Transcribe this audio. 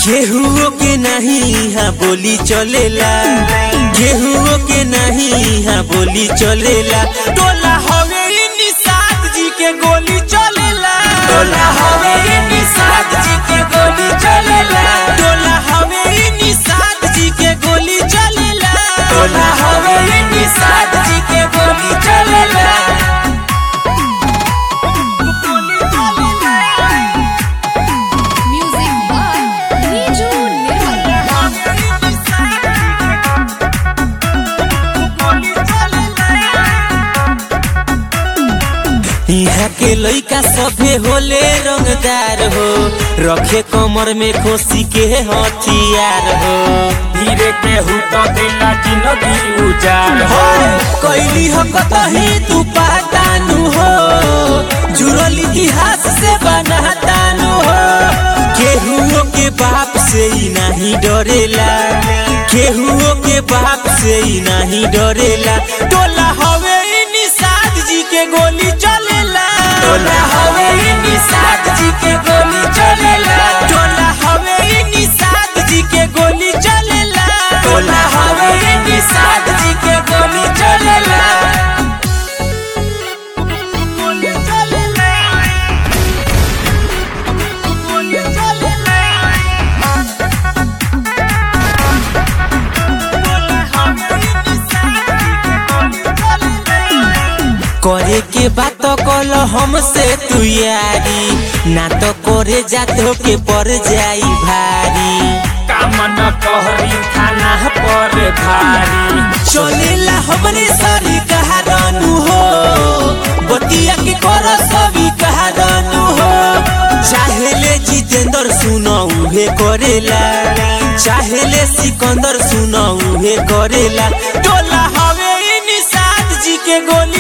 केहुओ के नहीं यहाँ बोली चलेला केहुओ के नहीं यहाँ बोली चलेला टोला हवे इ निषाद जी के गोली चलेला टोला हवे इ निषाद जी के गोली चलेला टोला हवे इ निषाद जी के गोली चलेला टोला हवे इ निषाद जी के गोली चलेला Music by Niju Nirmal. यहाँ के लइका सभे होले रंगदार हो रखे कमर में खोसी के हथियार हो धीरे के हुतो दिला जिंदगी उजार हो कैली हो कतही तू पातानु हो जुड़ल इतिहास से बनातानु हो केहुओ के बाप से ही नहीं डरेला केहुओ के बाप से ही नहीं डरेला टोला हवे इ निषाद जी के गोली चलेला टोला हवे इ निषाद जी के गोली चलेला टोला हवे इ निषाद जी के गोली चलेला टोला हवे इ निषाद जी के गोली चलेला गोली चलेला गोली चलेला करे के बात कल हमसे तू यारी ना तो करे जातो के पर जाई भारी कामन कहरी खाना पर भारी चलेला हमरे सारी कहारानू हो बतिया के कर सभी कहारानू हो चाहेले जितेंद्र सुनो उहे करेला चाहेले सिकंदर सुनो उहे करेला टोला हवे इ निषाद जी के गोली